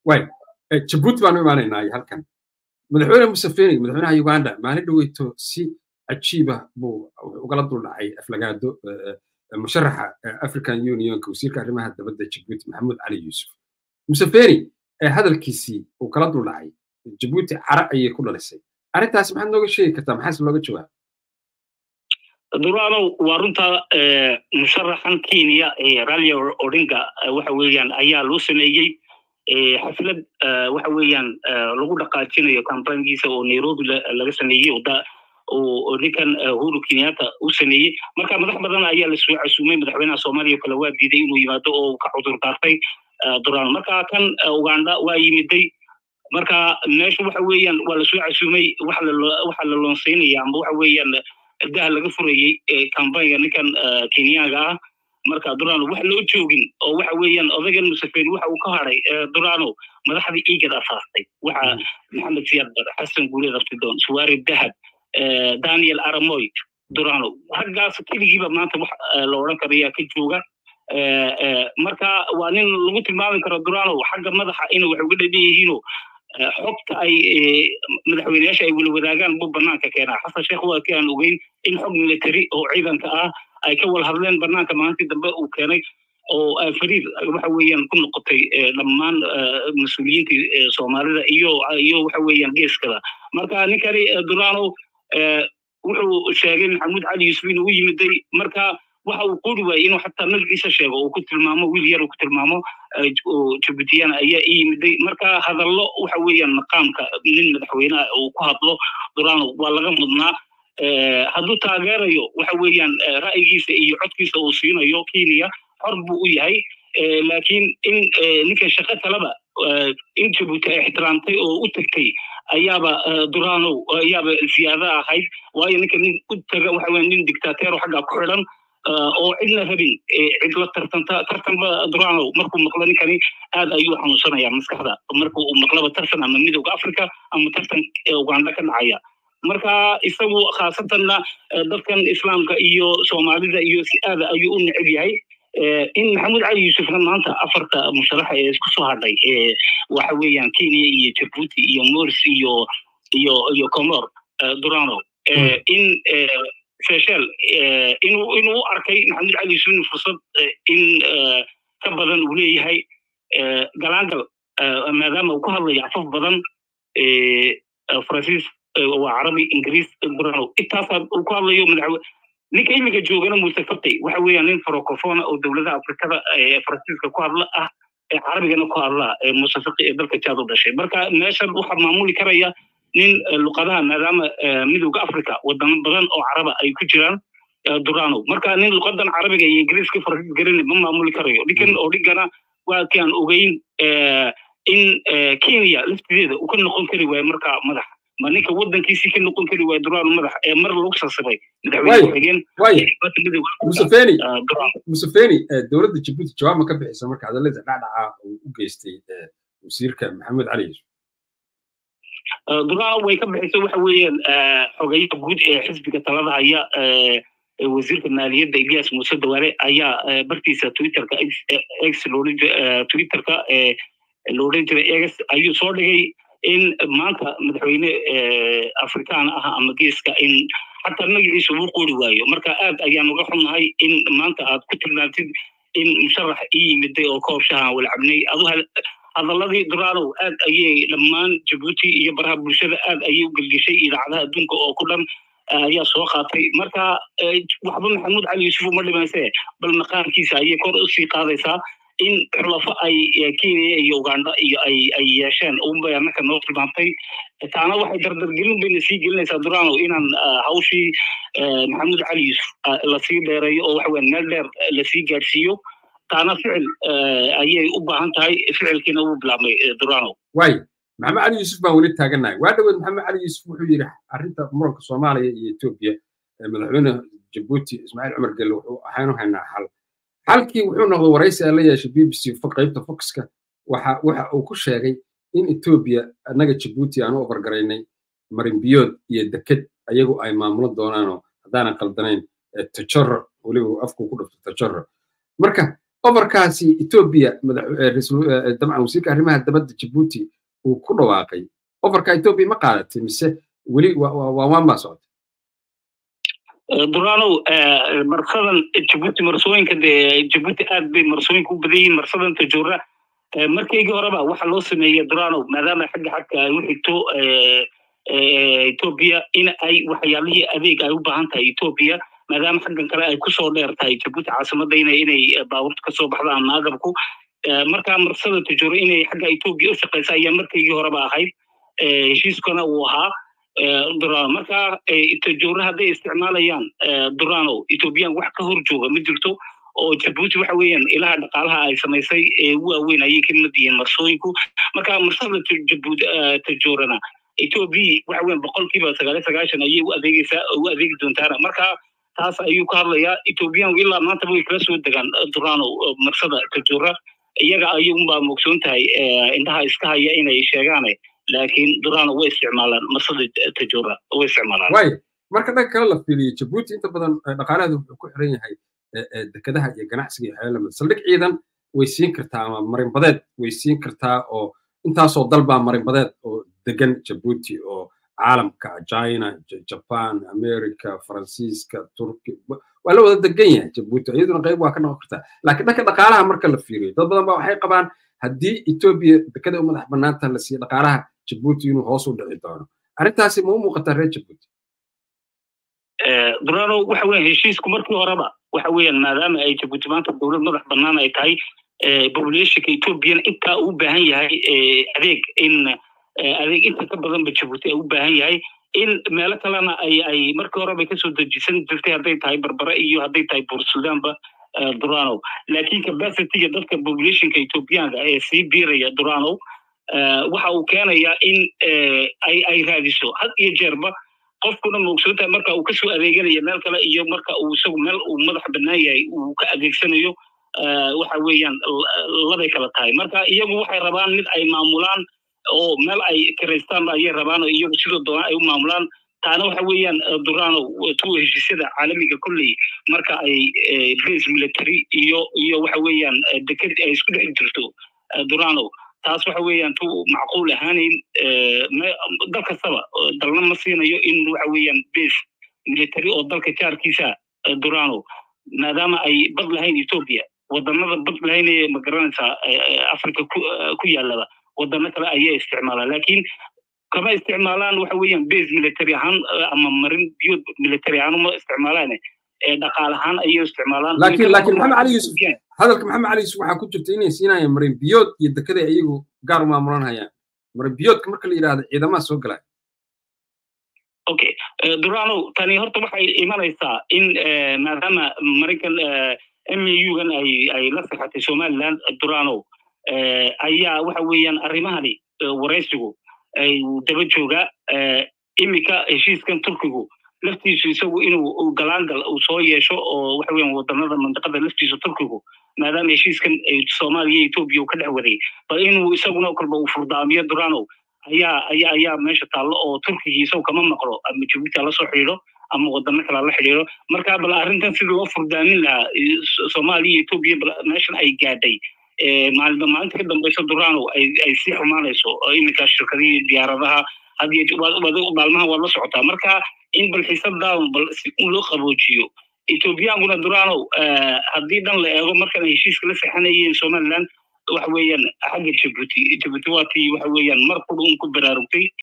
way jabuuti baanu imaanaynaa halkan madaxweyne museveni madaxweynaha uganda maalin dhaweyto si cajiiba buu ugala duldhacay aflagaado musharaxa african unionka wasiirka arrimaha dabadda jabuuti maxamuud cali yuusuf museveni hadalkiisii uu kala duldhacay jabuuti cara ayay ku dhalisay arrintaas maxaad nooga sheegi kartaa maxaase looga jawaaba durano waa runta musharaxan kenya ralia odinga waxa weeyaan ayaa loo sameeyey xaflad waxa weeyaan lagu dhaqaajinayo kambaynkiisa oo nairobi laga sameeyey oo ninkan uhuru kenyatta u sameeyey marka madax badan ayaa lasoo casuumay madaxweynaha soomaaliya kale waa diiday inuu yimaado oo ka cudur daartay durano marka kan uganda waa yimiday marka meesha waxa weeyaan waa lasoo casuumay waxa la loonsaynaya amba waxa weeyaan daha laga furayey kambaynga ninkan kenyaga ah marka durano wax loo joogin oo waxa weeyaan odagan museveni waxa uu ka haray durano madaxdii igad asaastay waxa maxamed siyaad bar xasan guuleed abtidoon suwaari dahab daniel aramoy durano raggaas keligiiba maanta wax la odhan karayaa ka jooga marka waa nin lagu tilmaami karo durano xagga madaxa ina wax uga dhadhan yihiino xogta ay madaxweyneyaasha ay wala wadaagaan buu banaanka keenaa xasan sheekh waa kii aan ogeyn in xog military oo ciidanka ah ay ka wal hadleen banaanka maalintii dambe uu keenay oo fariid waxa weeyaan ku noqotay dhammaan mas-uuliyiintii soomaalida iyo iyo waxa weeyaan geeskada marka ninkani durano wuxuu sheegay maxamuud cali yuusuf inuu u yimiday marka waxa uu qori waayey inuu xataa magaciisa sheego uu ku tilmaamo wiil yar uu ku tilmaamo jabuutiyana ayaa ii yimiday marka hadallo waxa weeyaan maqaamka nin madaxweyneha uu ku hadlo durano waa laga mudnaa hadduu taageerayo waxa weeyaan ra'yigiisa iyo codkiisa uu siinayo kenya xor buu u yahay laakiin in ninka shaqo kaleba in jabuuti ay ixtiraamtay oo u tagtay ayaaba durano ayaaba ziyaada ahayd waayo ninka nin u taga waxa weya nin dictateero xaggaa ku xidhan oo cidna rabin cid la tartanta tartanba durano markuu maqlo ninkani aad ayuu xanuunsanaya maskaxda markuu uu maqlaba tartan ama midowga africa ama tartan uganda ka dhacaya marka isagu khaasatanna dadkan islaamka iyo soomaalida iyo si aada ayuu u neceb yahay in maxamuud cali yuusufna maanta afarta musharaxa ee isku soo hadhay waxa weeyaan kenya iyo jabuuti iyo mors iyo iyo iyo comor durano in seychel inuu inuu u arkay maxamuud cali yuusuf in fursad in ka badan uu leeyahay galaangal maadaama uu ku hadlayo afaf badan faransiis waa carabi ingiriis durano intaasaa uu ku hadlayo madaxwe ninka iminka joogana muuse fatay waxa weeyaan nin farocofona oo dowladaha afrikada faransiiska ku hadla ah ee carabigana ku hadla muuse faqi ee dalka jaad u dhashay marka meeshan waxaa maamuli karaya nin luqadaha maadaama midowga africa wadamo badan oo caraba ay ku jiraan durano marka nin luqadan carabiga iyo ingiriiska faransiis garin ma maamuli karayo ninkan oo dhigana waa kii aan ogeyn in kenya laftideeda uu ka noqon kari waayo marka madax ma ninka wadankiisii ka noqon kari waayo durano madax ee mar lagu sasabay madaxweyne museveni museveni dowladda jabuuti jawaab ma ka bixisa marka hadallada dhacdhaca uu u geystay wasiirka maxamed cali yuusuf durano way ka bixisay waxa weeyaan xogeyaha guud ee xisbiga talada haya wasiirka maaliyadda ilyas muuse dawaale ayaa bartiisa twitterka x twitterka la odhan jiray ex ayuu soo dhigay in maanta madaxweyne afrikaan ah ama geeska in xataa magaciisa uu qori waayo marka aad ayaan uga xunnahay in maanta aad ku tilmaantid in musharax ii yimiday oo koob shahan wala cabnay adu hadalladii duranow aad ayay dhammaan jabuuti iyo baraha bulshada aad ayay u gelgeshay idaacadaha adduunka oo ku dhan ayaa soo qaatay marka waxba maxamuud cali yuusuf uma dhimayse bal maqaamkiisa ayay kor usii qaadaysaa in xulafo ay kenya iyo uganda iyo ay ay yeesheen unbay annaka noo tilmaantay taana waxay dardargelin bayna sii gelinaysaa durano inaan hawshii maxamuud cali yuusuf lasii dheereeyo oo waxa weyan meel dheer lasii gaadhsiiyo taana ficil ayay u baahan tahay ficilkiina wuu bilaabmay durano way maxamed cali yuusuf baan weli taagannahay waa dhaweed maxamed cali yuusuf wuxuu yidhi arrinta muranka soomaaliya iyo etoobiya madaxweyne jabuuti ismaaciil cumar gelle wuxuu ahaynu haynaa xal xalkii wuxuu noqday waraysi aan la yeeshay b b c qaybta foxka waxa waxa uu ku sheegay in etoobiya annaga jabuuti aan u ofargaraynay marinbiyood iyo deked ayagu ay maamulan doonaanoo haddaanan qaldanayn tajaro weliba afku ku dhufto tajaro marka ofarkaasi etoobiya dabcan wasiirka arrimaha dabadda jabuuti uu ku dhawaaqay ofarka etoobiya ma qaadatay mise weli waan baa socotay duranow marsadan jabuuti marsooyinka dee jabuuti aad bay marsooyinka u badan yihiin marsadan tajoora markaygii horeba waxa loo sameeyey duranow maadaama xagga xagka ay u xigto etoobiya in ay waxyaalihii adeeg ay u baahan tahay etoobiya maadaama xaggan kale ay kusoo dheer tahay jabuuti caasimadda ina inay baabuurta kasoo baxdaan maagabku markaa marsada tajoora inay xagga etoobiya u shaqaysa ayaa markaygii horeba ahayd heshiiskana uu ahaa durano markaa tajoora hadday isticmaalayaan durano ethoobiyan wax ka hor jooga ma jirto oo jabuuti waxa weeyaan ilaha dhaqaalaha ay samaysay ee ugu waaweyn ayay ka mid yihiin marsooyinku marka marsada jabuuti tajoorana etoobiya waxa weeyaan boqolkiiba sagaaliyo sagaashan ayay u adeegaysaa u adeegi doontaana marka taas ayuu ka hadlayaa ethoobiyan ilaa maantaba way kala soo degaan durano marsada tajoora iyaga ayuunbaa mogsoon tahay indhaha iska haya inay sheegaane laakiin durano way isticmaalaan marsada tajoora way isticmaalaan waay marka dhanka kale la fiiriyo jabuuti inta badan dhaqaalaheedu wuxuu ku xiran yahay dekedaha iyo ganacsiga iyo waxyaala lamid saldhig ciidan way siin kartaa ama marinbadeed way siin kartaa oo intaasoo dalbaa marinbadeed oo degan jabuuti oo caalamka china japan america faransiiska turki waa la wada degan yahay jabuuti iyaduna qayb waa ka noqon kartaa laakiin dhanka dhaqaalaha marka la fiiriyo dad badan ba waxay qabaan haddii etoobiya dekada u madax bannaanta la siiyo dhaqaalaha jabuuti inuu hoos u dhici doono arrintaasi ma u muuqataa reer jabuuti durano waxa weyan heshiisku markii horeba waxa weeyaan maadaama ay jabuuti maanta dowlad madax bannaan ay tahay populationka ethoobiyan intaa uu baahan yahay adeeg in adeeg inta ka badanba jabuuti u baahan yahay in meelo kalena ay ay markii horeba kasoo dejisan jirtay hadday tahay barbara iyo hadday tahay buur sudanba durano laakiin capacityga dadka populationka ethoobiyaanka ee sii biiraya durano waxa uu keenayaa in ay ay raadiso had iyo jeerba qofkuna moogsoontahay marka uu kasoo adeeganayo meel kale iyo marka uu isagu meel uu madax bannaan yahay uu ka adeegsanayo waxa weeyaan labay kala tahay marka iyagu waxay rabaan mid ay maamulaan oo meel ay kiraystaan ayay rabaan oo iyagu sidoo doona ay u maamulaan taana waxa weeyaan durano tuwa heshiisyada caalamiga kolley marka ay base military iyo iyo waxa weeyaan deked ay isku dhex jirto durano taas waxa weeyaan tu macquul ahaanayn dal kastaba dalna ma siinayo in waxa weeyaan base military oo dalka jaarkiisa durano maadaama ay bad lahayn etoobiya wadannada bad lahayn ee magaranaysaa africa ku yaalaba wadano kale ayay isticmaalaan laakiin kama isticmaalaan waxa weeyaan base military ahaan ama marin biyood military ahaan uma isticmaalaan dhaqaal ahaan ayay isticmaalaan laakiin laakiin maxamed cali yuusuf hadalka maxamed cali yuusuf waxaa ku jirta inay siinayaan marin biyood iyo dekeday iyagu gaar u maamulan hayaan marin biyoodka marka la yidhaahdo ciidamaha soo galaya okay durano tani horta waxay imanaysaa in maadaama marinkan mugan ay ay la sixatay somaliland durano ayaa waxa weeyaan arrimahani waraysigu ay daba joogaa iminka heshiiskan turkigu laftiisu isagu inuu galaangal uu soo yeesho oo waxa weeyaan wadannada mandiqada laftiisa turkigu maadaama heshiiskan soomaaliya iyo etoobiya uu ka dhex waday bal inuu isaguna kolba uu furdaamiyo durano ayaa ayaa ayaa meesha taallo oo turkigii isagu kama maqlo ama jabuuti hala soo xidhiidho ama wadano kale hala xidhiidho marka bal arrintan sidii loo furdaamin lahaa soomaaliya iyo etoobiya bal meeshan ay gaadhay maalinba maalinta ka dambaysa durano ay ay sii xumaanayso iminka shirkadihii diyaaradaha hadiyo maalmaha waad la socotaa marka in bal xiisadan bal si loo qaboojiyo ethoobiyankuna durano haddii dhan la eego markan ay heshiiska la sexanayeen somaliland waxa weeyaan xagga jabuuti jabuuti waa tii waxa weeyaan mar qudha un ku baraarugtay